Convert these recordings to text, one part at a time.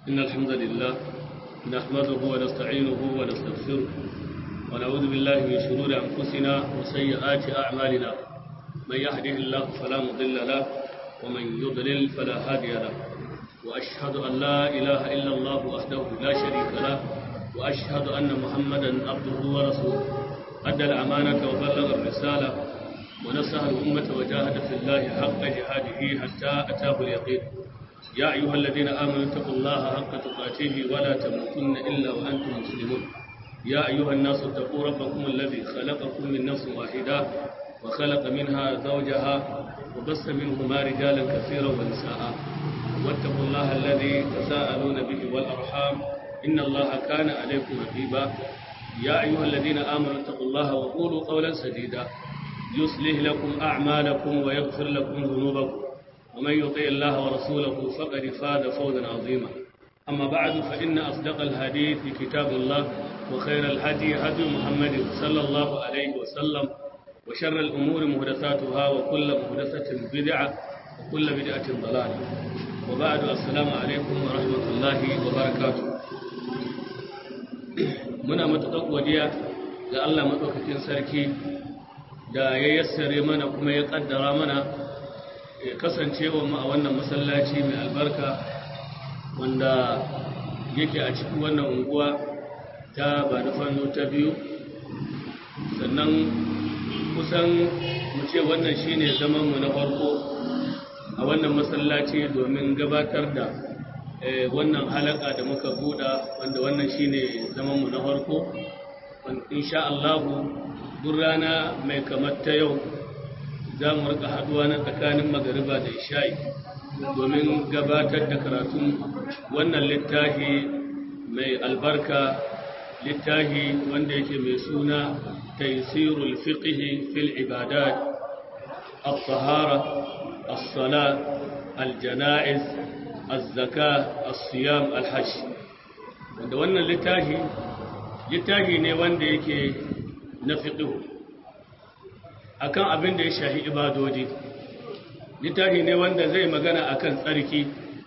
إن الحمد لله نحمده ونستعينه ونستغفره ونعوذ بالله من شرور أنفسنا وسيئات أعمالنا من يهده الله فلا مضل له ومن يضلل فلا هادي له وأشهد أن لا إله إلا الله وحده لا شريك له وأشهد أن محمدا عبده ورسوله أدى الأمانة وبلغ الرسالة ونصح الأمة وجاهد في الله حق جهاده حتى أتاه اليقين يا أيها الذين آمنوا اتقوا الله حق تقاته ولا تموتن إلا وأنتم مسلمون يا أيها الناس اتقوا ربكم الذي خلقكم من نفس واحدة وخلق منها زوجها وبث منهما رجالا كثيرا ونساء واتقوا الله الذي تساءلون به والأرحام إن الله كان عليكم رقيبا يا أيها الذين آمنوا اتقوا الله وقولوا قولا سديدا يصلح لكم أعمالكم ويغفر لكم ذنوبكم ومن يطيع الله ورسوله فقد فاز فوزا عظيما أما بعد فإن أصدق الحديث كتاب الله وخير الهدي هدي محمد صلى الله عليه وسلم وشر الأمور محدثاتها وكل محدثة بدعة وكل بدعة ضلالة وبعد السلام عليكم ورحمة الله وبركاته muna matuƙar godiya ga Allah maɗaukakin sarki da ya yassare mana kuma ya ƙaddara mana ya kasancewa mu a wannan masallaci mai albarka wanda yake a cikin wannan unguwa ta ba da fano ta biyu sannan kusan mu ce wannan shine zamanmu na farko a wannan masallaci domin gabatar da wannan halaka da muka buɗa wanda wannan shine zamanmu na farko insha Allahu duk rana mai kamar ta yau za mu rika haduwa na tsakanin magariba da isha'i domin gabatar da karatun wannan littafi mai albarka littafi wanda yake mai suna taisirul fiqhi fil ibadat الطهارة الصلاة الجنائز الزكاة الصيام الحج wanda wannan littafi littafi ne wanda yake na fiqhu akan abin da ya shahi ibadodi littafi ne wanda zai magana akan tsarki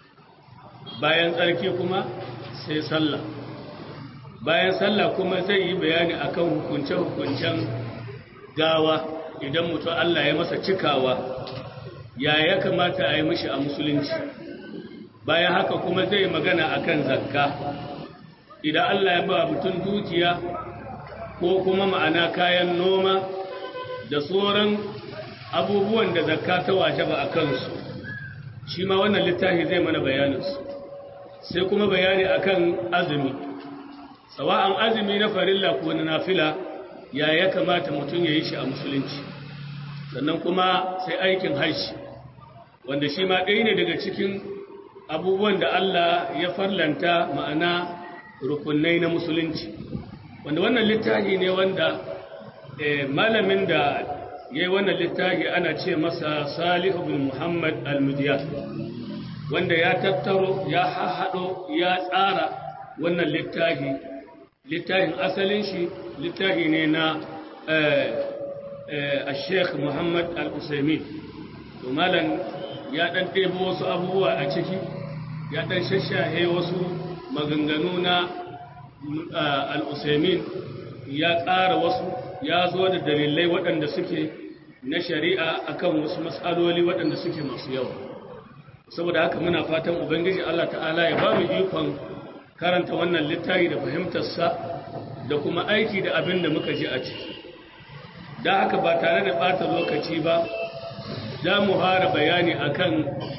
bayan tsarki kuma sai sallah bayan sallah kuma zai yi bayani akan hukunce-hukuncen gawa idan mutum Allah ya masa cikawa ya ya kamata a yi mishi a musulunci bayan haka kuma zai magana akan zakka idan Allah ya ba mutum dukiya ko kuma ma'ana kayan noma da tsoron abubuwan da zakka ta waje ba a kansu shi ma wannan littafi zai mana bayaninsu sai kuma bayani akan azumi sawa'an azumi na farilla ko na nafila ya ya kamata mutum ya yi shi a musulunci sannan kuma sai aikin hajji wanda shi ma ɗaya ne daga cikin abubuwan da Allah ya farlanta ma'ana rukunai na musulunci wanda wannan littafi ne wanda malamin da ya yi wannan littafi ana ce masa salihu bin muhammad al-mudiyar wanda ya tattaro ya haɗo ya tsara wannan littafi littafin asalin shi littafi ne na sheikh muhammad al-usaimin to malam ya ɗan ɗebo wasu abubuwa a ciki ya ɗan shashahe wasu maganganu na al-usaimin ya ƙara wasu ya zo da dalilai waɗanda suke na shari'a akan wasu matsaloli waɗanda suke masu yawa saboda haka muna fatan ubangiji Allah ta'ala ya ba mu ikon karanta wannan littafi da fahimtarsa da kuma aiki da abin da muka ji a ciki da haka ba tare da ɓata lokaci ba za mu fara bayani akan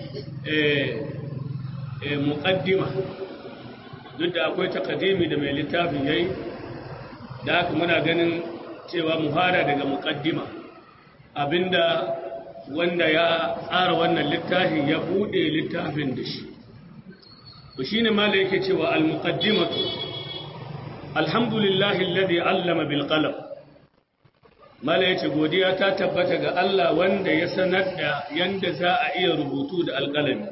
muƙaddima duk da akwai takadimi da mai littafin yayi da haka muna ganin cewa mu fara daga muƙaddima abinda wanda ya tsara wannan littafin ya bude littafin da shi to shine mala yake cewa al-muqaddimatu alhamdulillahi alladhi allama bil qalam mala yace godiya ta tabbata ga Allah wanda ya sanar da yanda za a iya rubutu da alƙalami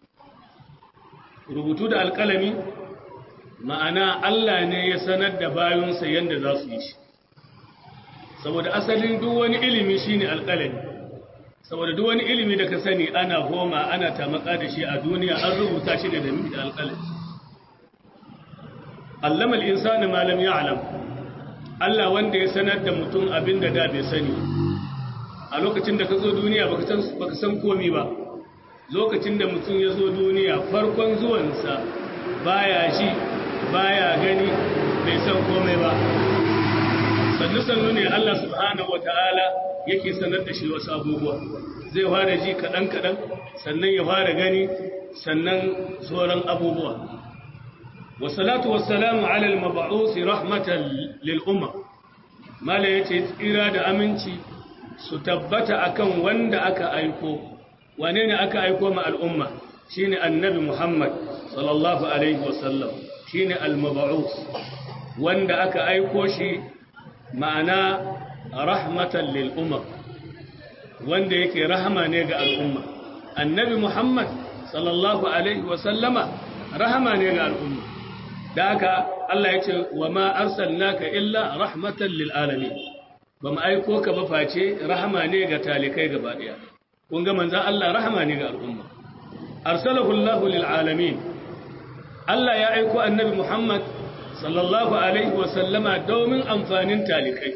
rubutu da alƙalami ma'ana Allah ne ya sanar da bayunsa yanda za su yi shi saboda asalin duk wani ilimi shine alƙalami saboda duk wani ilimi da ka sani ana homa ana tamaka da shi a duniya an rubuta shi da dami da alƙalami allama al-insana ma lam ya'lam Allah wanda ya sanar da mutum abin da da bai sani a lokacin da ka zo duniya baka san baka san komai ba lokacin da mutum ya zo duniya farkon zuwansa baya ji baya gani bai san komai ba sannu sannu ne Allah subhanahu wataala yake sanar da shi wasu abubuwa zai fara ji kaɗan kaɗan sannan ya fara gani sannan sauran abubuwa wasalatu wassalamu ala al-mab'us rahmatan lil umma mala yace tsira da aminci su tabbata akan wanda aka aiko wane ne aka aiko ma al'umma shine annabi Muhammad sallallahu alaihi wasallam shine al-mab'us wanda aka aiko shi ma'ana rahmatan lil umma wanda yake rahama ne ga al'umma annabi Muhammad sallallahu alaihi wasallama rahama ne ga al'umma da haka Allah ya ce wa ma arsalnaka illa rahmatan lil alamin ba mu aiko ka ba face rahama ne ga talikai gaba daya kun ga manzon Allah rahama ne ga al'umma arsalahu Allah lil alamin Allah ya aiko annabi Muhammad sallallahu alaihi wa sallama domin amfanin talikai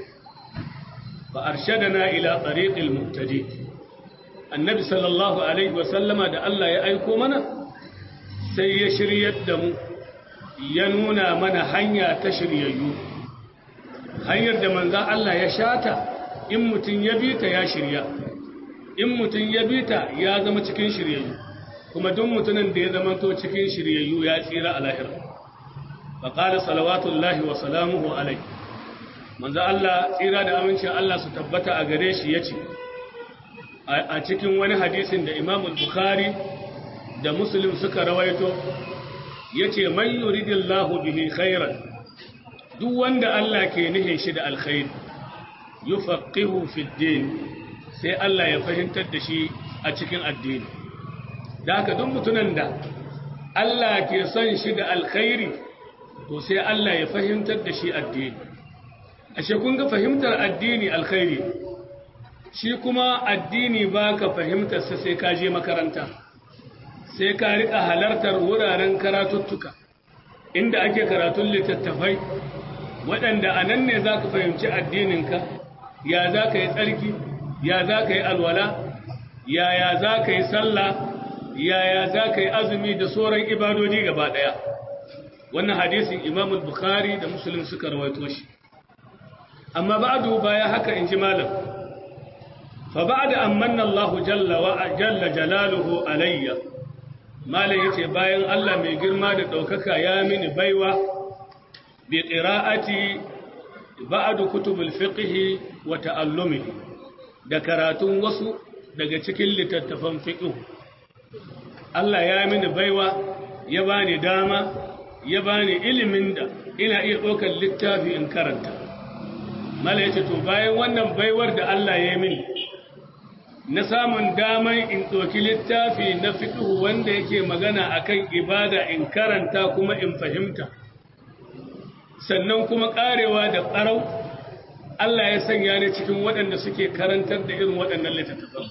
fa arshadana ila tariqil muhtadi annabi sallallahu alaihi wa sallama da Allah ya aiko mana sai ya shiryar da mu ya nuna mana hanya ta shiryayyu hanyar da manzan Allah ya shata in mutum ya bi ta ya shirya in mutum ya bi ta ya zama cikin shiryayyu kuma duk mutumin da ya zama to cikin shiryayyu ya tsira a lahira faƙala salawatullahi wa salamuhu alai manzan Allah tsira da amincin Allah su tabbata a gare shi ya ce a cikin wani hadisin da imamul bukhari da muslim suka rawaito yace man yuridillahu bihi khairan duk wanda Allah ke nihin shi da alkhair yufaqihu fi din sai Allah ya fahimtar da shi a cikin addini da haka duk mutunan da Allah ke son shi da alkhairi to sai Allah ya fahimtar da shi addini ashe kun ga fahimtar addini alkhairi shi kuma addini baka fahimtar sa sai ka je makaranta sai ka riƙa halartar wuraren karatuttuka inda ake karatun littattafai waɗanda a nan ne za ka fahimci addininka ya za ka yi tsarki ya za ka yi alwala yaya za ka yi sallah yaya za ka yi azumi da sauran ibadodi gaba ɗaya wannan hadisin imamul bukhari da musulun suka rawaito shi amma ba'adu baya haka in ji malam fa ba'da amanna Allahu jalla wa jalla jalaluhu alayya malam yace bayan Allah mai girma da ɗaukaka ya mini baiwa bi qira'ati ba'd kutubul fiqh wa ta'allumihi da karatun wasu daga cikin littattafan fiqh Allah ya mini baiwa ya bani dama ya bani ilimin da ina iya ɗaukar littafi in karanta malam yace to bayan wannan baiwar da Allah ya mini na samun daman in ɗauki littafi na fiƙihu wanda yake magana akan ibada in karanta kuma in fahimta sannan kuma ƙarewa da ƙarau Allah ya sanya ni cikin waɗanda suke karantar da irin waɗannan littattafan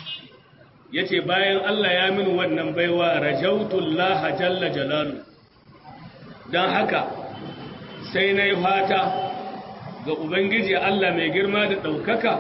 ya ce bayan Allah ya min wannan baiwa rajautullah jalla jalalu don haka sai na yi fata ga Ubangiji Allah mai girma da ɗaukaka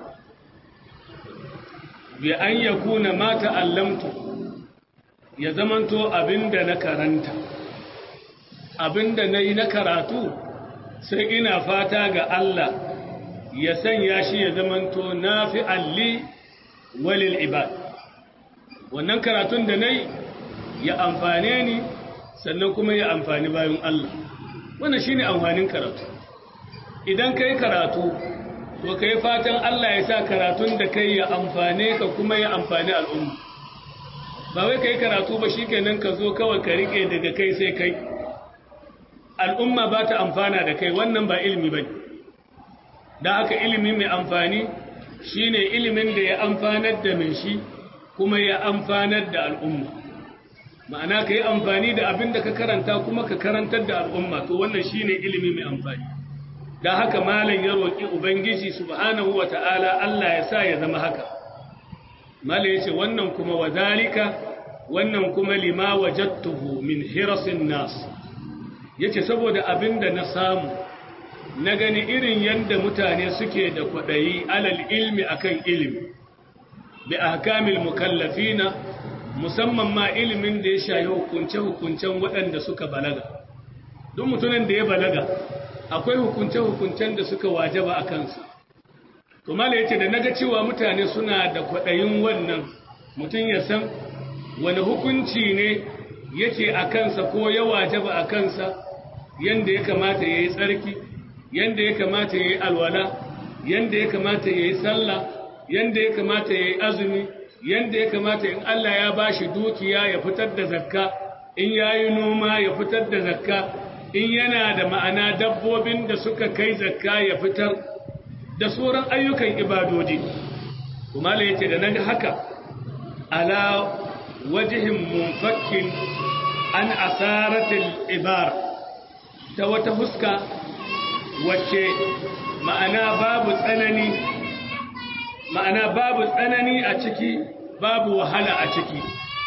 bi an ya kuna mata allamtu ya zamanto abinda na karanta abinda na yi na karatu sai ina fata ga Allah ya sanya shi ya zamanto na fi alli walil ibad wannan karatun da na yi ya amfane ni sannan kuma ya amfani bayan Allah wannan shi ne amfanin karatu idan ka yi karatu to ka yi fatan Allah ya sa karatun da kai ya amfane ka kuma ya amfani al'umma ba wai ka yi karatu ba shi kenan ka zo kawai ka riƙe daga kai sai kai al'umma ba ta amfana da kai wannan ba ilimi ba da haka ilimi mai amfani shi ne ilimin da ya amfanar da mai shi kuma ya amfanar da al'umma ma'ana ka yi amfani da abin da ka karanta kuma ka karantar da al'umma to wannan shi ne ilimi mai amfani da haka malam ya roƙi ubangiji subhanahu wa ta'ala Allah ya sa ya zama haka malam ya ce wannan kuma wa zalika wannan kuma lima wajattuhu min hirasin nas yace saboda abinda na samu na gani irin yadda mutane suke da kwaɗayi alal ilmi akan ilimi bi ahkamil mukallafina musamman ma ilimin da ya shayi hukunce-hukuncen waɗanda suka balaga duk mutumin da ya balaga akwai hukunce-hukuncen da suka wajaba a kansa to mala yace da naga cewa mutane suna da kwaɗayin wannan mutum ya san wani hukunci ne yake a kansa ko ya wajaba a kansa yanda ya kamata ya yi tsarki yanda ya kamata ya yi alwala yanda ya kamata ya yi sallah yanda ya kamata ya yi azumi yanda ya kamata in Allah ya bashi dukiya ya fitar da zakka in yayi noma ya fitar da zakka in yana da ma'ana dabbobin da suka kai zakka ya fitar da sauran ayyukan ibadodi kuma la yace da naga haka ala wajhin munfakkin an asaratil ibar ta wata huska wacce ma'ana babu tsanani ma'ana babu tsanani a ciki babu wahala a ciki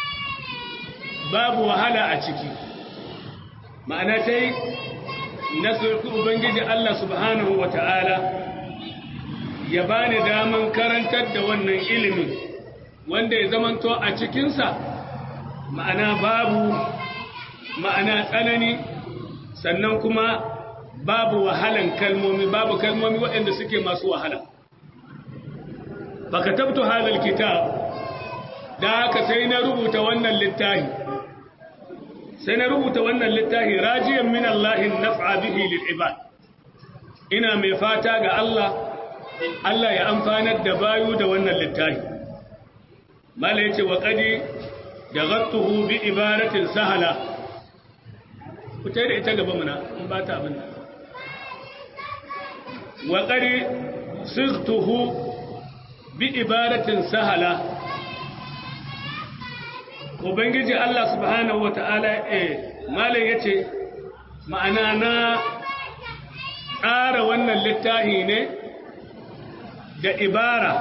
babu wahala a ciki ma'ana ta yi na ubangiji Allah subhanahu wa ta'ala ya bani daman karantar da wannan ilimin wanda ya zamanto a cikinsa ma'ana babu ma'ana tsanani sannan kuma babu wahalan kalmomi babu kalmomi waɗanda suke masu wahala baka tabto hadal kitab da haka sai na rubuta wannan littafi sai na rubuta wannan littafi rajiyan min Allah naf'a bihi lil ibad ina mai fata ga Allah Allah ya amfanar da bayu da wannan littafi mala yace wa qadi dagattuhu bi ibaratin sahala kutai da ita gaba muna in ba ta abin wa qadi sightuhu bi ibaratin sahala ubangiji Allah subhanahu wata'ala eh malai yace ma'ana na tsara wannan littafi ne da ibara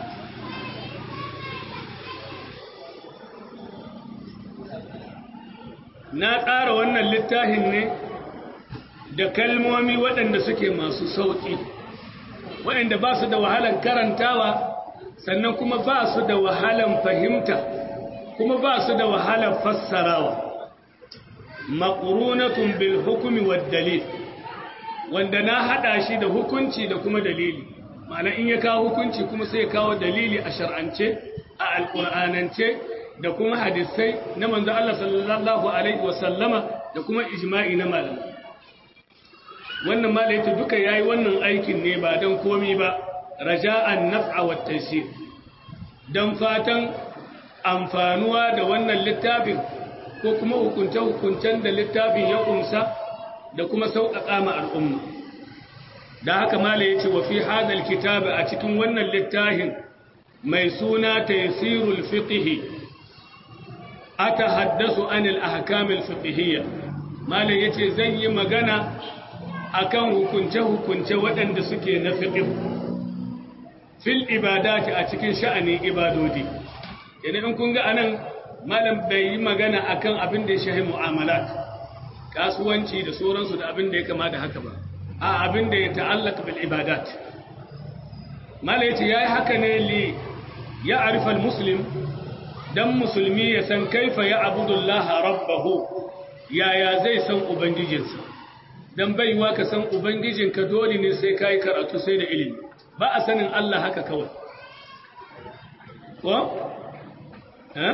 na tsara wannan littafin ne da kalmomi waɗanda suke masu sauƙi waɗanda ba su da wahalan karantawa sannan kuma ba su da wahalan fahimta kuma ba su da wahalan fassarawa maƙurunatun bil hukumi wa dalil wanda na haɗa shi da hukunci da kuma dalili ma'ana in ya kawo hukunci kuma sai ya kawo dalili a shar'ance a alƙur'anance da kuma hadisai na manzo Allah sallallahu alaihi wa sallama da kuma ijma'i na malamai wannan malaita duka yayi wannan aikin ne ba dan komi ba raja'an naf'a wa taysir dan fatan amfanuwa da wannan littafin ko kuma hukunce hukuncen da littafin ya kumsa da kuma sauƙaƙa ma al'umma da haka mala yace wa fi hadal kitabi a cikin wannan littafin mai suna taysirul fiqh atahaddasu anil ahkamil fiqhiyya mala yace zan yi magana akan hukunce-hukunce waɗanda suke na fiqh fil ibadati a cikin sha'anin ibadodi idan in kun ga anan malam bai yi magana akan abin da ya shahi mu'amalat kasuwanci da sauransu da abin da ya kama da haka ba a abin da ya ta'allaka bil ibadat malam yace yayi haka ne li ya arifa al muslim dan musulmi ya san kaifa ya abudullaha rabbahu yaya zai san ubangijinsa dan baiwa ka san ubangijinka dole ne sai kai karatu sai da ilimi ba a sanin Allah haka kawai ko ha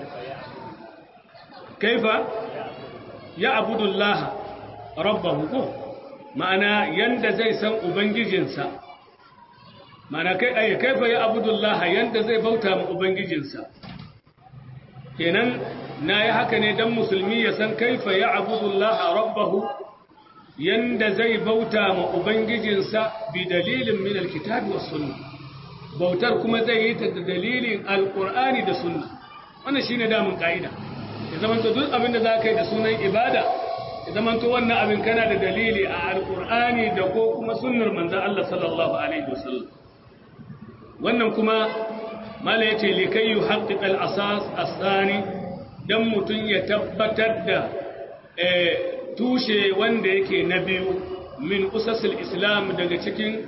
kaifa ya abudullaha rabbahu ko ma'ana yanda zai san ubangijinsa ma'ana kai ai kaifa ya abudullaha yanda zai bauta ma ubangijinsa kenan na yi haka ne don musulmi ya san kaifa ya abudullaha rabbahu yanda zai bauta ma ubangijinsa bi dalilin min alkitabi was sunna bautar kuma zai yi ta da dalilin alqur'ani da sunna wannan shine damun kaida ya zamanto duk abin da zaka yi da sunan ibada ya zamanto wannan abin kana da dalili a alqur'ani da ko kuma sunnar manzon Allah sallallahu alaihi wasallam wannan kuma mala ya ce likai yi haƙiƙa asas asani don mutum ya tabbatar da tushe wanda yake na biyu min usasul islam daga cikin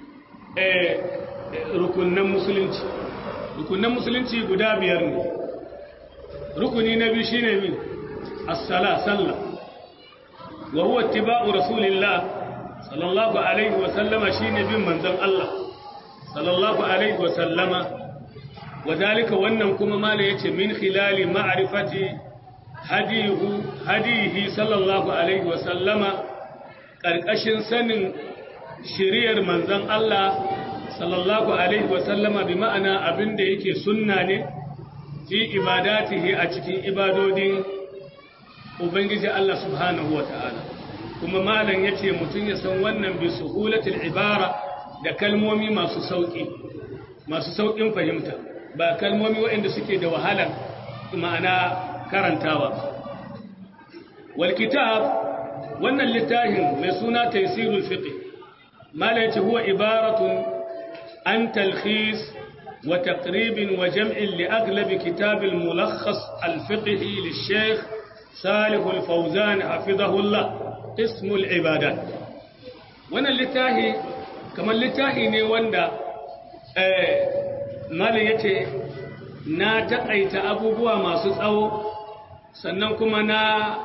rukunan musulunci rukunan musulunci guda biyar ne rukuni na biyu shine min as-sala sallah wa huwa ittiba'u rasulillah sallallahu alaihi wa sallama shine bin manzon Allah sallallahu alaihi wa sallama wadalika wannan kuma mala yace min khilali ma'rifati hadihu hadihi sallallahu alaihi wa sallama karkashin sanin shiriyar manzon Allah sallallahu alaihi wa sallama bi ma'ana abinda yake sunna ne fi ibadatihi a cikin ibadodin ubangiji Allah subhanahu wa ta'ala kuma malam yace mutun ya san wannan bi suhulatul ibara da kalmomi masu sauki masu saukin fahimta ba kalmomi waɗanda suke da wahalar ma'ana karantawa wal kitab wannan littafin mai suna taysirul fiqh mala yace huwa ibaratun an talkhis wa taqrib wa jam'in li aghlab kitab al mulakhas al fiqhi lil shaykh salih al fawzan hafizahullah ism al ibadat wannan littafi kamar littafi ne wanda eh malin ya ce na taƙaita abubuwa masu tsawo sannan kuma na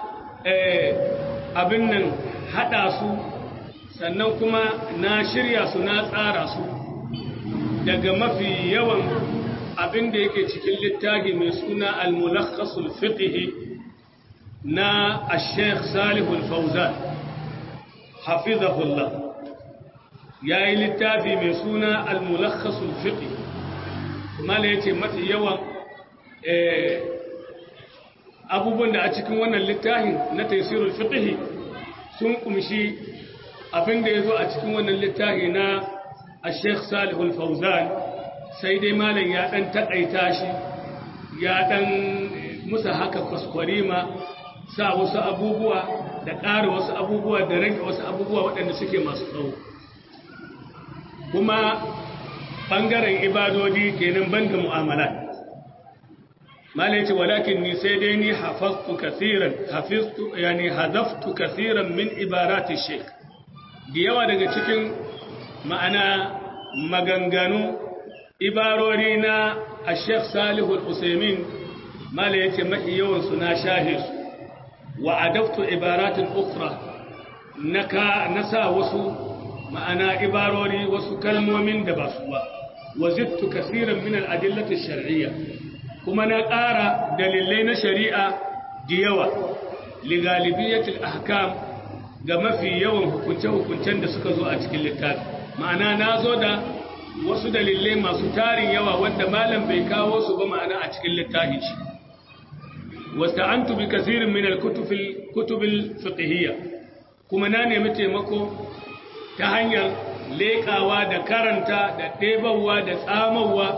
abin nan haɗa su sannan kuma na shirya su na tsara su daga mafi yawan abin da yake cikin littafi mai suna al-mulakhasul fiqhi na al-sheikh salihul fauzan hafizahullah yayi littafi mai suna al-mulakhasul fiqhi mala ya ce mafi yawan abubuwan da a cikin wannan littafin na taisirul fiqhi sun kumshi abin da ya zo a cikin wannan littafi na a sheikh salihul fauzan sai dai malam ya dan takaita shi ya dan musa haka kwaskwarima sa wasu abubuwa da ƙara wasu abubuwa da rage wasu abubuwa waɗanda suke masu tsawo kuma ɓangaren ibadodi kenan banda mu'amala malai ce walakin ni sai dai ni hafaztu kasiran hafiztu yani hadaftu kasiran min ibarati sheikh da yawa daga cikin ma'ana maganganu ibarori na a sheikh salihu al-usaimin malai yace mafi yawan su na shahe su wa adaftu ibaratin ukhra naka nasa wasu ma'ana ibarori wasu kalmomin da ba su ba وزدت كثيرا من الأدلة الشرعية كما نقارى دليلين شريعة ديوة لغالبية الأحكام كما في يوم hukunce hukuncen da suka zo a cikin littafi ma'ana na zo da wasu dalilai masu tarin yawa wanda malam bai kawo su ba ma'ana a cikin littafi shi wasta'antu bi kathirin min al-kutub al-fiqhiyya kuma na nemi taimako ta hanyar leƙawa da karanta da ɗebawa da tsamawa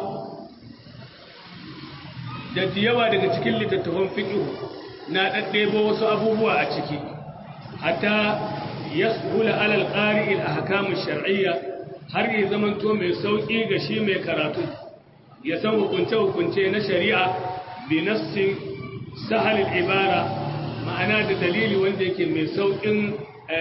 da yawa daga cikin littattafan fiƙihu na ɗaɗɗebo wasu abubuwa a ciki hatta ya hula alal ƙari il ahkamu shar'iyya har yi zamanto mai sauƙi ga shi mai karatu ya san hukunce-hukunce na shari'a bi nassin sahalil ibara ma'ana da dalili wanda yake mai sauƙin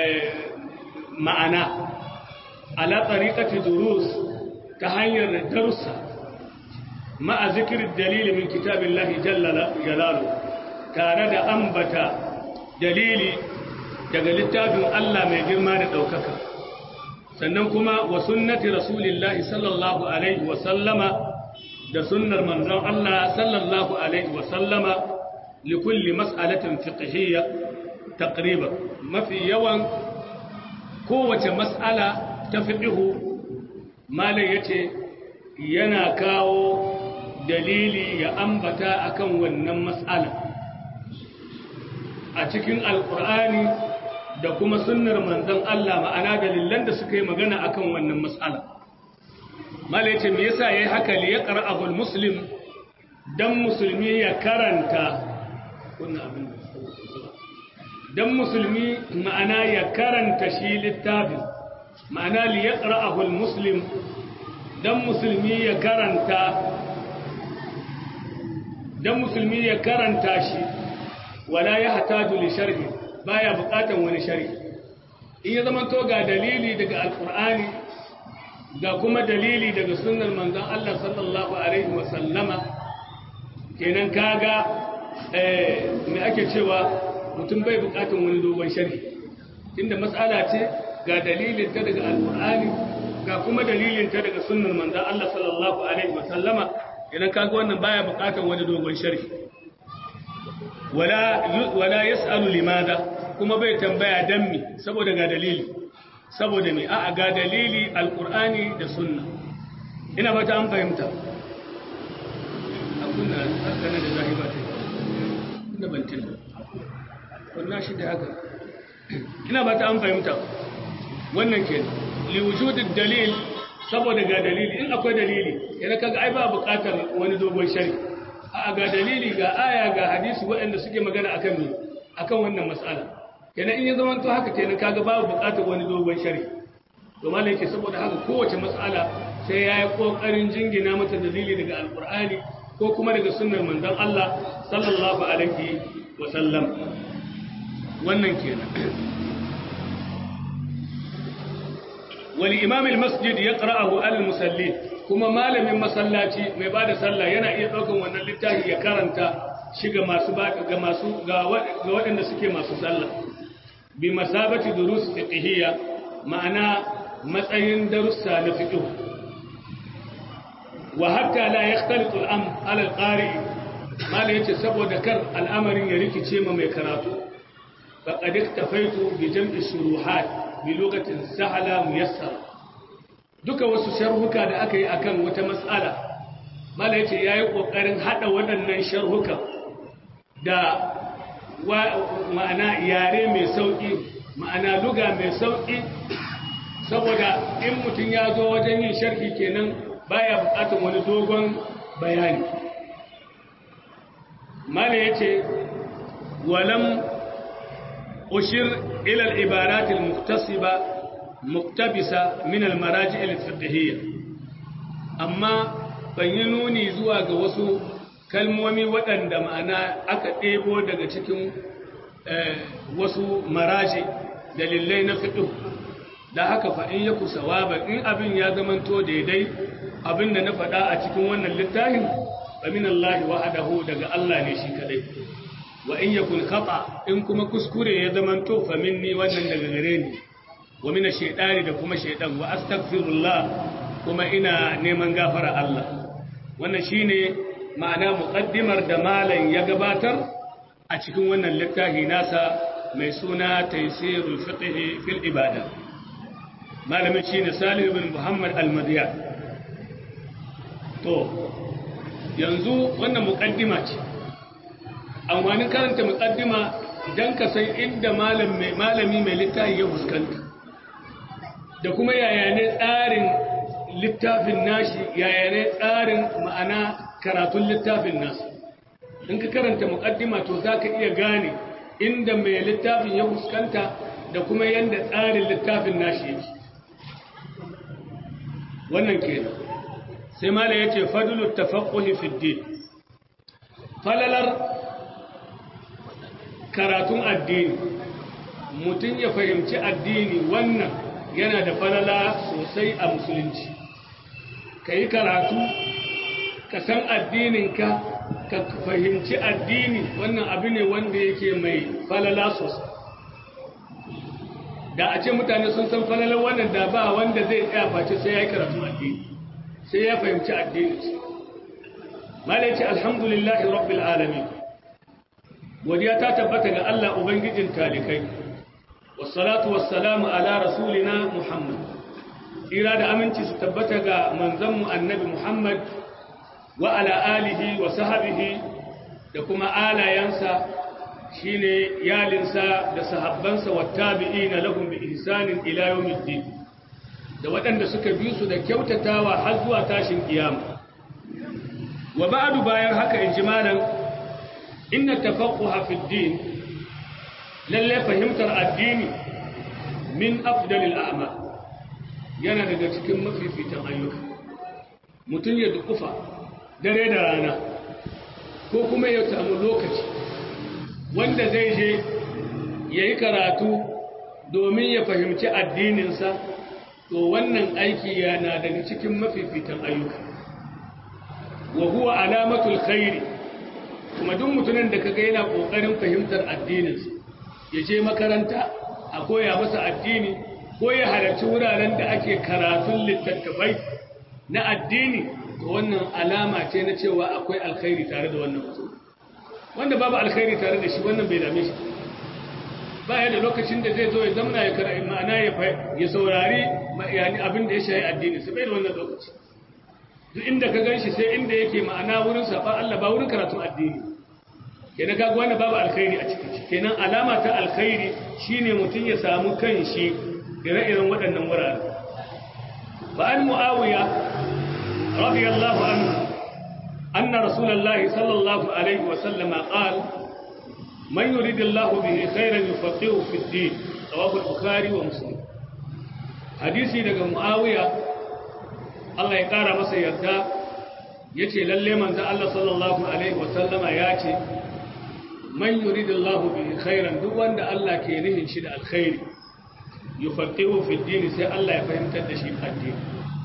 ma'ana على طريقة دروس تهير درس مع ذكر الدليل من كتاب الله جل جلاله كان دا أنبت دليلي daga littafin Allah mai girma da ɗaukaka sannan kuma wa sunnati rasulillahi sallallahu alaihi wa sallama da sunnar manzon Allah sallallahu alaihi wa sallama li kulli mas'alatin fiqhiyya taqriban mafi yawan kowace mas'ala ta fiɗihu malai ya ce yana kawo dalili ya ambata akan wannan matsala a cikin alkur'ani da kuma sunnar manzon Allah ma'ana dalilan da suka yi magana akan wannan matsala malai ce me yasa yayi haka li yaqra'ahu almuslim dan musulmi ya karanta wannan abin dan musulmi ma'ana ya karanta shi littafin ma'ana li yaqra'ahu almuslim dan musulmi ya karanta dan musulmi ya karanta shi wala ya hataju li sharhi baya bukatan wani shari in ya zama to ga dalili daga alkur'ani ga kuma dalili daga sunnar manzon Allah sallallahu alaihi wa sallama kenan kaga eh me ake cewa mutum bai bukatan wani dogon shari inda matsala ce ga dalilin ta daga alkur'ani ga kuma dalilin ta daga sunnar manzon Allah sallallahu alaihi wa sallama idan kaga wannan baya bukatan wani dogon sharhi wala wala yasalu limada kuma bai tambaya dan mi saboda ga dalili saboda me a'a ga dalili alqur'ani da sunna ina fata an fahimta akunna haka ne da zahiba ta ina ban tilba wannan shi da haka ina fata an fahimta wannan kenan li wujudid dalil saboda ga dalili in akwai dalili yana kaga ai ba buƙatar wani dogon shari a ga dalili ga aya ga hadisi waɗanda suke magana akan me akan wannan mas'ala kenan in ya zama to haka kenan kaga babu buƙatar wani dogon shari to malai yake saboda haka kowace mas'ala sai yayi kokarin jingina mata dalili daga alqur'ani ko kuma daga sunnar manzon Allah sallallahu alaihi wa sallam wannan kenan ولإمام المسجد يقرأه على المسلين كما مال من مسلاتي mai bada sallah yana iya daukan wannan littafi ya karanta shi ga masu ga masu ga waɗanda suke masu sallah bi masabati durus fiqhiyya ma'ana matsayin darussa na fiqh wa hatta la yakhtalitu al-amr ala al-qari mala yace saboda kar al'amarin ya rikice ma mai karatu faqad iktafaitu bi jam'i shuruhat bi lokacin sahala muyassar duka wasu sharhuka da aka yi akan wata mas'ala mala yace yayi kokarin hada waɗannan sharhuka da ma'ana yare mai sauki ma'ana luga mai sauki saboda in mutum ya zo wajen yin sharhi kenan baya buƙatar wani dogon bayani mala yace walam أشر إلى العبارات المكتسبة مقتبسة من المراجع الفقهية أما بينوني زواج وسو kalmomi waɗanda ma'ana aka ɗebo daga cikin wasu maraji dalilai na fiɗo da haka fa'in ya kusa waba in abin ya zamanto daidai abin da na faɗa a cikin wannan littafin famin Allah wa'adahu daga Allah ne shi kaɗai wa in yakun khata in kuma kuskure ya zamanto fa minni wannan daga gare ni wa mina shaytani da kuma shaytan wa astaghfirullah kuma ina neman gafara Allah wannan shine ma'ana muqaddimar da malam ya gabatar a cikin wannan littafi nasa mai suna taysirul fiqh fil ibada malamin shine Salih ibn Muhammad al-Madiyan to yanzu wannan muqaddima ce amfanin karanta muqaddima dan ka san inda malami mai littafi ya fuskanta da kuma yaya ne tsarin littafin nashi yaya ne tsarin ma'ana karatun littafin nasu in ka karanta muqaddima to zaka iya gane inda mai littafin ya fuskanta da kuma yanda tsarin littafin nashi yake wannan kenan sai mala yace fadlut tafaqquhi fi din falalar karatun addini mutum ya fahimci addini wannan yana da falala sosai a musulunci ka yi karatu ka san addininka ka fahimci addini wannan abu ne wanda yake mai falala sosai da a ce mutane sun san falalar wannan da ba wanda zai tsaya face sai ya yi karatun addini sai ya fahimci addini malai ce alhamdulillahi rabbil alamin godiya ta tabbata ga Allah Ubangijin talikai, wassalatu wassalamu ala rasulina Muhammad, tsira da aminci su tabbata ga manzanmu annabi Muhammad wa ala alihi wa sahabihi da kuma alayensa shine yalinsa da sahabbansa wa tabi'ina lahum bi ihsanin ila yawmiddin da waɗanda suka bi su da kyautatawa har zuwa tashin kiyama wa ba'du bayan haka injimalan inna tafaqquha fi din lalle fahimtar addini min afdalil a'mal yana daga cikin mafifitan ayyuka mutum ya dukufa dare da rana ko kuma ya samu lokaci wanda zai je ya yi karatu domin ya fahimci addininsa to wannan aiki yana daga cikin mafifitan ayyuka wa huwa alamatul khairi kuma duk mutumin da kaga yana kokarin fahimtar addininsa ya je makaranta a koya masa addini ko ya halarci wuraren da ake karatun littattafai na addini to wannan alama ce na cewa akwai alkhairi tare da wannan mutum wanda babu alkhairi tare da shi wannan bai dame shi ba ya da lokacin da zai zo ya zamna ya kara ma'ana ya saurari yani abin da ya shayi addini sai bai da wannan lokaci duk inda ka gan shi sai inda yake ma'ana wurin saɓa Allah ba wurin karatun addini kenan kaga wannan babu alkhairi a cikin shi kenan alama ta alkhairi shine mutum ya samu kanshi ire-iren waɗannan wurare ba an mu'awiya radiyallahu anhu anna rasulullahi sallallahu alaihi wa sallama qala man yuridillahu bihi khairan yufaqihu fi ad-din rawahu al-bukhari wa muslim hadisi daga mu'awiya Allah ya kara masa yarda yace lalle manzo Allah sallallahu alaihi wa sallama yace man yuridillahu bihi khairan duk wanda Allah ke nihin shi da alkhairi yufaqihu fi ad-din sai Allah ya fahimtar da shi addini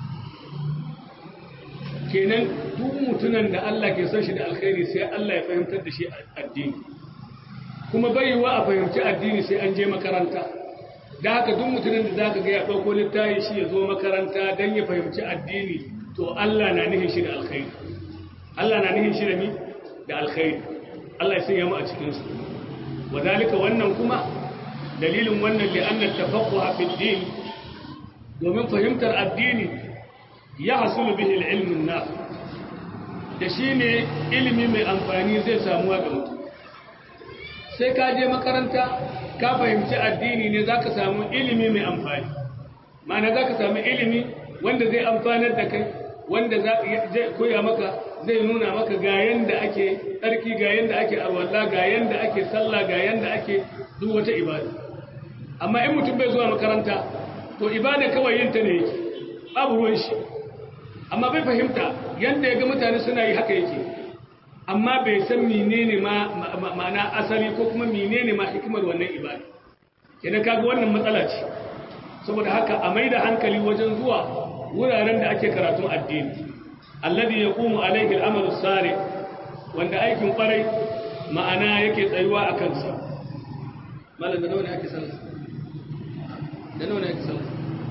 kenan duk mutunan da Allah ke son shi da alkhairi sai Allah ya fahimtar da shi addini kuma bai yiwa a fahimci addini sai an je makaranta da haka duk mutumin da zaka ga ya dauko littafi shi ya zo makaranta dan ya fahimci addini to Allah na nihin shi da alkhairi Allah na nihin shi da mi da alkhairi Allah ya sanya mu a cikin su wadalika wannan kuma dalilin wannan li anna tafaqquha fi din domin fahimtar addini ya hasulu bihi al-ilm an da shine ilimi mai amfani zai samu ga mutum sai ka je makaranta ka fahimci addini ne za ka samu ilimi mai amfani ma'ana za ka samu ilimi wanda zai amfanar da kai wanda zai koya maka zai nuna maka ga yanda ake tsarki ga yanda ake arwalla ga yanda ake sallah ga yanda ake duk wata ibada amma in mutum bai zuwa makaranta to ibada kawai yin ta ne yake babu ruwan shi amma bai fahimta yanda ya ga mutane suna yi haka yake amma bai san menene ma ma'ana asali ko kuma menene ma hikimar wannan ibada kenan kaga wannan matsala ce saboda haka a maida hankali wajen zuwa wuraren da ake karatun addini alladhi yaqumu alayhi al-amalu salih wanda aikin kwarai ma'ana yake tsayuwa a kansa malam da nawa ne ake sallah da nawa ne ake sallah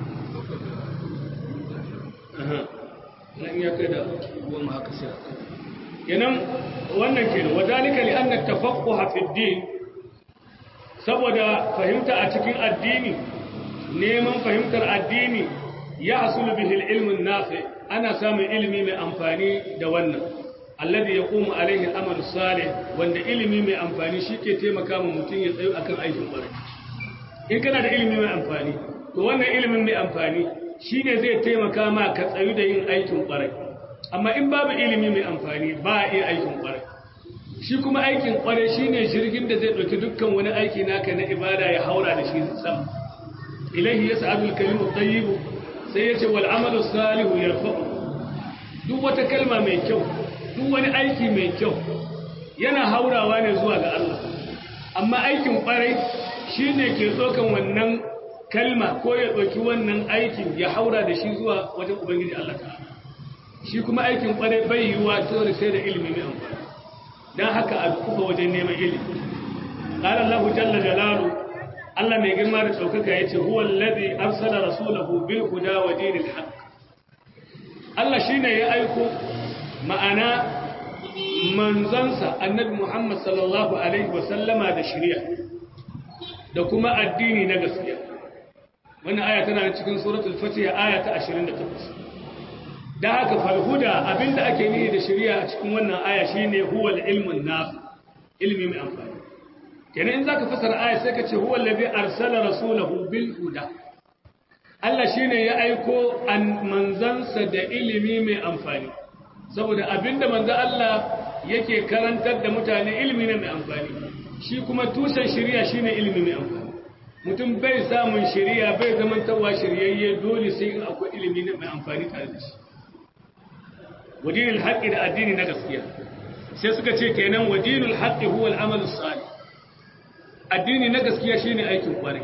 aha nan ya kai da goma haka sai kenan wannan kenan wadalika li anna tafaqquha fi din saboda fahimta a cikin addini neman fahimtar addini ya hasulu bihi al-ilm an-nafi ana samun ilimi mai amfani da wannan alladhi yaqumu alayhi al-amal salih wanda ilimi mai amfani shike taimaka ma mutum ya tsayo akan aikin kwarai in kana da ilimi mai amfani to wannan ilimin mai amfani shine zai taimaka ma ka tsayu da yin aikin kwarai amma in babu ilimi mai amfani ba a iya aikin kwarai shi kuma aikin kwarai shine jirgin da zai ɗauki dukkan wani aiki naka na ibada ya haura da shi sama ilahi ya sa'adul kalimu tayyibu sai ya ce wal amalu salihu yarfa'u duk wata kalma mai kyau duk wani aiki mai kyau yana haurawa ne zuwa ga Allah amma aikin kwarai shine ke tsokan wannan kalma ko ya ɗauki wannan aikin ya haura da shi zuwa wajen ubangiji Allah ta'ala shi kuma aikin kwarai bai yiwuwa dole sai da ilimi mai amfani don haka a kuka wajen neman ilimi qala Allahu jalla jalalu Allah mai girma da ɗaukaka yace huwa allazi arsala rasulahu bil huda wa dinil haqq Allah shine ya aiko ma'ana manzansa annabi Muhammad sallallahu alaihi wa sallama da shari'a da kuma addini na gaskiya wannan aya tana cikin suratul fatiha aya ta 28 da haka falhuda abinda ake nihi da shari'a a cikin wannan aya shine huwal ilmun nafi ilmi mai amfani kenan in zaka fasara aya sai ka ce huwal ladhi arsala rasulahu bil huda Allah shine ya aiko an manzansa da ilimi mai amfani saboda abinda manzo Allah yake karantar da mutane ilimi ne mai amfani shi kuma tushen shari'a shine ilimi mai amfani mutum bai samun shari'a bai zamantawa shiryayye dole sai in akwai ilimi mai amfani tare da shi wadinul haqqi da addini na gaskiya sai suka ce kenan wadinul haqqi huwa al-amal salih addini na gaskiya shine aikin kware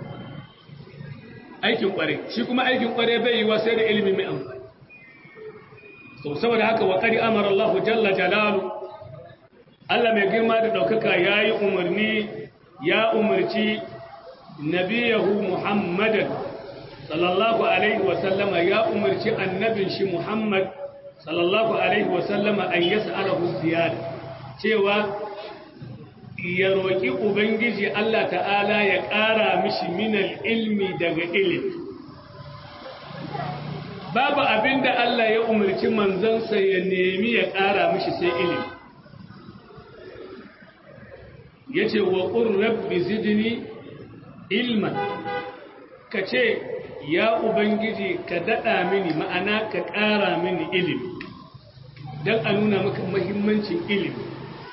aikin kware shi kuma aikin kware bai yiwa sai da ilimi mai amfani so saboda haka wa qad amara Allah jalla jalalu Allah mai girma da daukaka yayi umarni ya umarci nabiyahu Muhammadan sallallahu alaihi wa sallama ya umarci annabin shi Muhammad sallallahu alaihi wa sallama an yas'alahu ziyada cewa ya roƙi Ubangiji Allah ta'ala ya ƙara mishi minal ilmi daga ilimi. Babu abin da Allah ya umarci manzansa ya nemi ya ƙara mishi sai ilimi. Ya ce wa ƙun rabbi zidini ilman, ka ce, Ya Ubangiji ka daɗa mini ma'ana ka ƙara mini ilimi, don a nuna maka mahimmancin ilimi.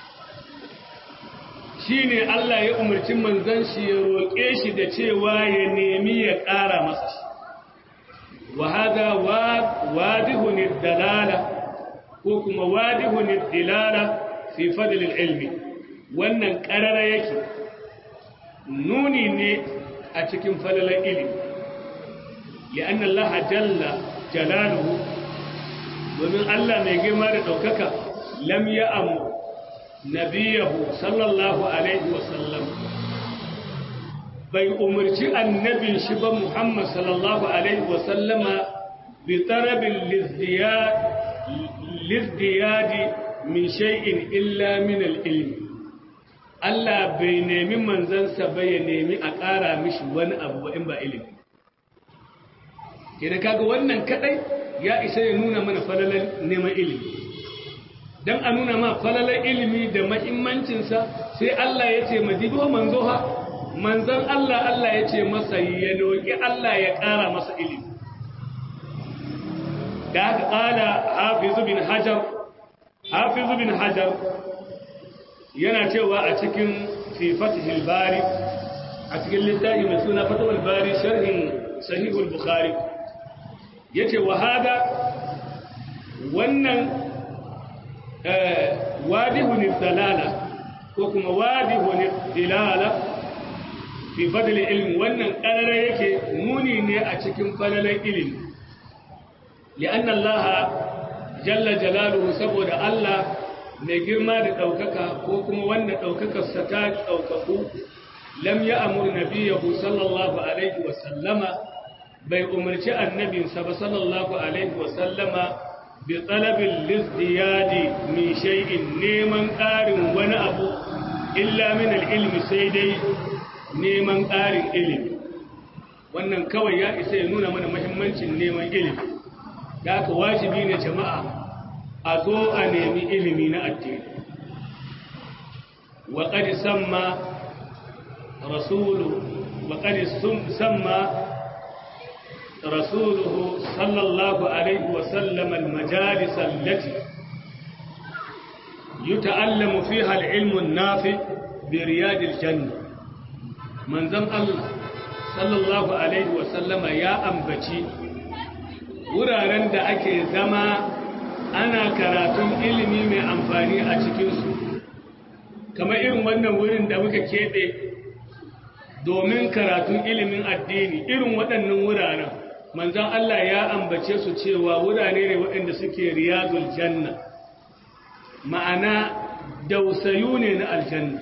shi ne Allah ya umarci manzan shi ya roƙe shi da cewa ya nemi ya ƙara masa shi wa hada wadihun dalala ko kuma wadihun dilala fi fadlil ilmi wannan ƙarara yake nuni ne a cikin falalar ilimi li'anna Allah jalla jalaluhu domin Allah mai girma da ɗaukaka lam ya amu nabiyahu sallallahu alaihi wasallam bai umarci annabin shi ba Muhammad sallallahu alaihi wasallama bi tarabin lizdiyadi min shay'in illa min al-ilmi Allah bai nemi manzansa ba ya nemi a ƙara mishi wani abu in ba ilimi kenan kaga wannan kadai ya isa ya nuna mana falalan neman ilimi don a nuna ma falalar ilimi da mahimmancinsa sai Allah ya ce majibo manzo ha manzan Allah Allah ya ce masa ya doki Allah ya ƙara masa ilimi da haka ƙala hafizu bin hajar hafizu bin hajar yana cewa a cikin fifatihil bari a cikin littafi mai suna fatawar bari sharhin sahihul bukhari ya ce wa hada wannan wadihun dalala ko kuma wadihun dilala fi fadlil ilmi wannan karara yake muni ne a cikin falalan ilimi li'an Allah jalla jalaluhu saboda Allah mai girma da ɗaukaka ko kuma wanda ɗaukakarsa ta ɗaukaku lam ya amur nabiyahu sallallahu alaihi wa sallama bai umarci annabinsa ba sallallahu alaihi wa sallama bi talabin lizdiyadi min shay'in neman ƙarin wani abu illa min ilmi sai dai neman ƙarin ilimi wannan kawai ya isa ya nuna mana muhimmancin neman ilimi da aka wajibi ne jama'a a zo a nemi ilimi na addini wa qad samma rasulu wa qad samma رسوله صلى الله عليه وسلم المجالس التي يتعلم فيها العلم النافع برياض الجنة من ذن الله صلى الله عليه وسلم يا أنبتي wuraren da ake zama ana karatun ilimi mai amfani a cikinsu kamar irin wannan wurin da muka keɓe domin karatun ilimin addini irin waɗannan wuraren manzan Allah ya ambace su cewa wurare ne waɗanda suke riyadul janna ma'ana dausayu ne na aljanna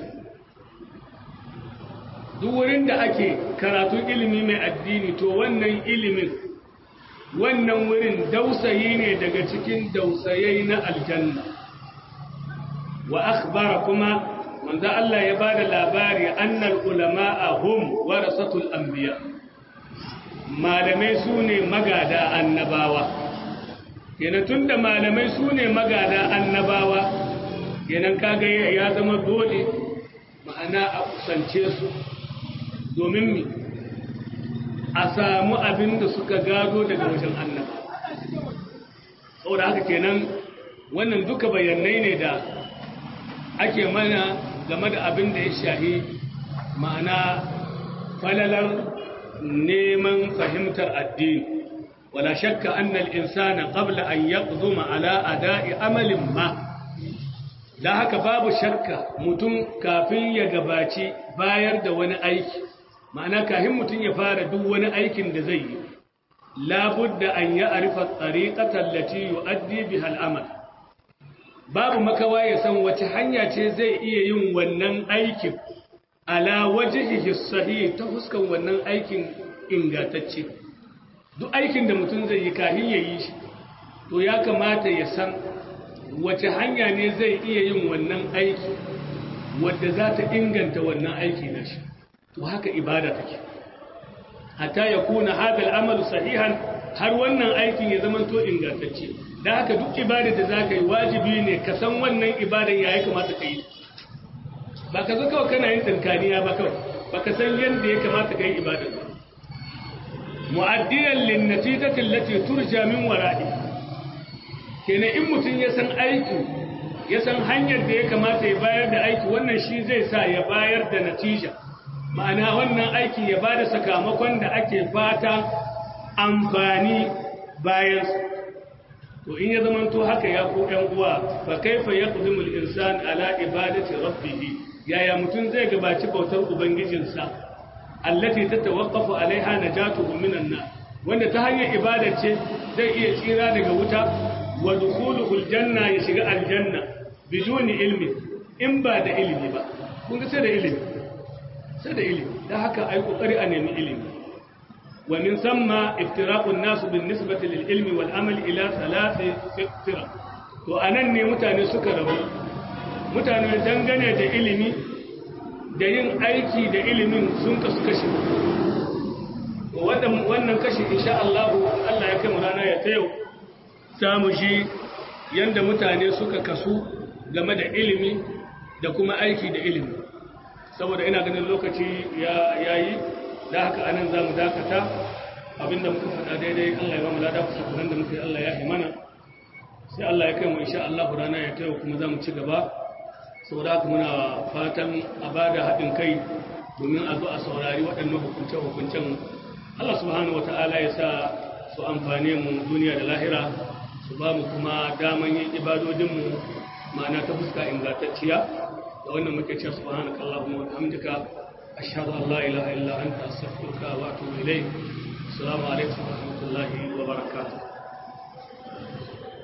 duk wurin da ake karatun ilimi mai addini to wannan ilimin wannan wurin dausayi ne daga cikin dausayai na aljanna wa akhbara kuma manzo Allah ya bada labari annal ulama'a hum warasatul anbiya malamai sune magada annabawa kenan tunda malamai sune magada annabawa kenan kaga ya zama dole ma'ana a kusance su domin mi a samu abin da suka gado daga wajen annaba saboda haka kenan wannan duka bayanai ne da ake mana game da abin da ya shahi ma'ana falalar neman fahimtar addini wala shakka annal insana qabla an yaqduma ala ada'i amalin ma da haka babu shakka mutum kafin ya gabaci bayar da wani aiki ma'ana kafin mutum ya fara duk wani aikin da zai yi labudda an ya arifa tsariƙatar lati yu'addi biha al'amal babu makawa ya san wace hanya ce zai iya yin wannan aikin ala wajhihi sahih ta fuskan wannan aikin ingantacce duk aikin da mutum zai yi kafin ya yi shi to ya kamata ya san wace hanya ne zai iya yin wannan aiki wadda za ta inganta wannan aiki na shi to haka ibada take hatta ya kuna hadal amalu sahihan har wannan aikin ya zama to ingantacce da haka duk ibada da za ka yi wajibi ne ka san wannan ibadan ya yi kamata ka yi ba ka zo kawai kana yin tankaniya ba kawai ba ka san yadda ya kamata ka yi ibadan ba mu'addiyan lin natijati allati turja min wara'i kenan in mutum ya san aiki ya san hanyar da ya kamata ya bayar da aiki wannan shi zai sa ya bayar da natija ma'ana wannan aiki ya bada sakamakon da ake fata amfani bayan to in ya zamanto haka ya ko ɗan uwa fa kaifa yaqdimul insan ala ibadati rabbih yaya mutum zai gabaci bautar ubangijinsa allati tatawaqqafu alaiha najatuhu minan nar wanda ta hanyar ibada ce zai iya tsira daga wuta wa dukhuluhul janna ya shiga aljanna biduni ilmi in ba da ilimi ba kun ga sai da ilimi sai da ilimi dan haka ai kokari a nemi ilimi wa min samma iftiraqun nas bin nisbati lil ilmi wal amal ila thalathi firaq to anan ne mutane suka rabu mutane dangane da ilimi da yin aiki da ilimin sun kasu kashi wannan kashi insha Allah Allah ya kai mu rana ya ta yau samu shi yanda mutane suka kasu game da ilimi da kuma aiki da ilimi saboda ina ganin lokaci ya yayi da haka anan zamu dakata abinda muka faɗa daidai Allah ya ba mu lada kusa kuran da muka yi Allah ya yi mana sai Allah ya kai mu insha Allah rana ya ta yau kuma zamu ci gaba saboda haka muna fatan a ba da haɗin kai domin a zo a saurari waɗannan hukunce-hukuncen Allah subhanahu wa ta'ala ya sa su amfane mu duniya da lahira su ba mu kuma daman yin ibadodinmu ma'ana ta fuska ingantacciya da wannan muke cewa subhanaka allahumma wa bihamdika ashhadu an la ilaha illa anta astaghfiruka wa atubu ilayk assalamu alaikum wa rahmatullahi wa barakatuh